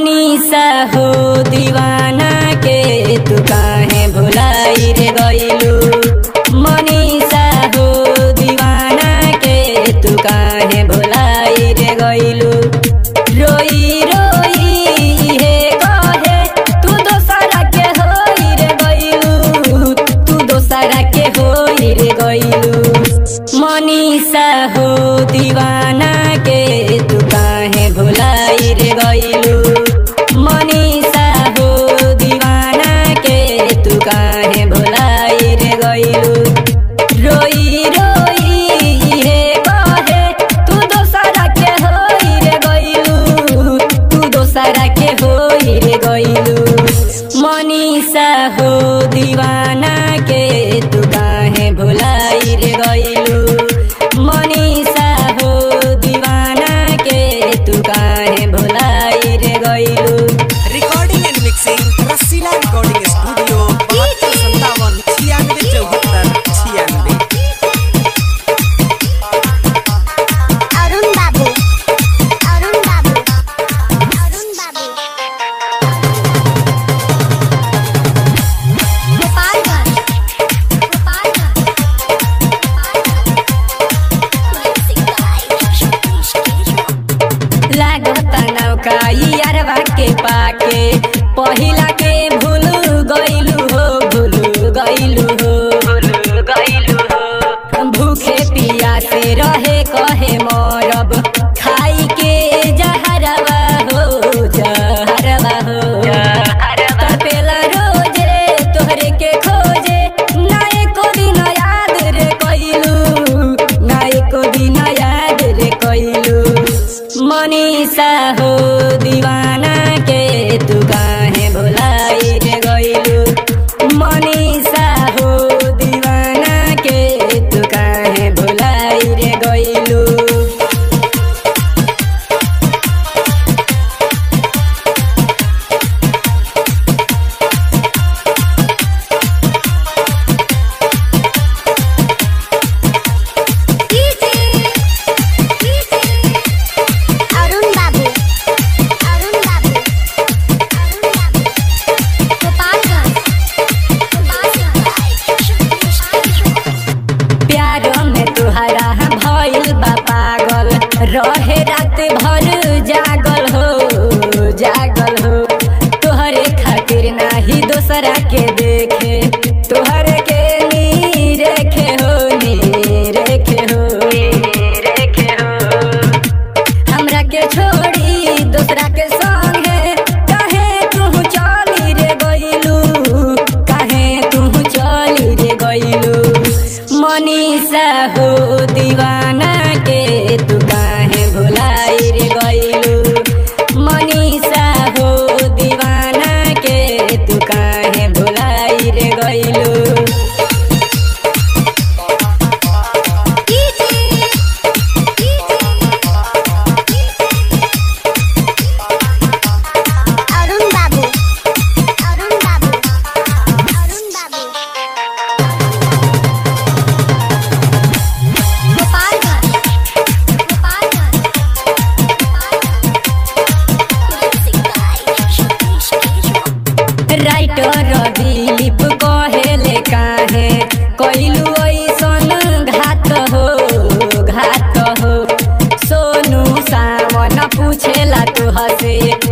मनीषा हो दीवाना के तू काहे भुलाई रे गइलू मनीषा हो दीवाना के तू काहे भुलाई रे गइलू रोई रोई हे कहे तू दोसरा के होई रे गइलू तू दोसरा के होई रे गइलू मनीषा हो दीवाना के तू काहे भुलाई रे गइलू मनीषा हो दीवाना के तू काहे भुलाई रे गइलू रोई रोई हे कहे तू दोसरा के होई रे गइलू तू दोसरा के होई रे गइलू मनीषा हो दीवाना के तू काहे भुलाई रे गइलू मनीषा हो दीवाना के तू काहे भुलाई रे गइलू recording and mixing Rasila recording studio बहत्तर संतावन छियानवे चौहत्तर छियानवे अरुण बाबू अरुण बाबू अरुण बाबू गोपालगंज गोपालगंज लागता नौकाई अरवा के पाके पहिला के भूल गइलू हो भूल गइलू हो भूल गइलू हो भूखे पिया से रहे कहे मरब खाई के जहरवा हो जहरवा हो तपेला रोज रे तोहरे के खोजे ना एको दिन याद रे कइलू ना एको दिन याद रे कइलू मनीषा हो दीवाना के तू काहे भुलाई रे गइलू मनीषा हो दीवाना के तू काहे भुलाई रे गइलू अरुण बाबू अरुण बाबू अरुण बाबू गोपालगंज गोपालगंज प्यार में तुहरा भइल बा पागल रहे रात भर जागल हो जागल हो तोहरे खातिर नाही दोसरा के देखे तोहरे के नी रेखे हो नी रेखे हो रेखे हो हमरा के छोड़ी दूसरा के संगे काहे तू चली रे गइलू काहे तू चली रे गइलू मनीषा हो दीवाना के तू काहे भुलाई रे गइलू मनीषा हो दीवाना के तू काहे भुलाई रे गइलू अरुण बाबू अरुण बाबू अरुण बाबू गोपालगंज गोपालगंज गोपालगंज राइटर दिलीप कहेले काहे कइलू ऐसन घात हो घात हो सोनू सावन पूछेला तू हसे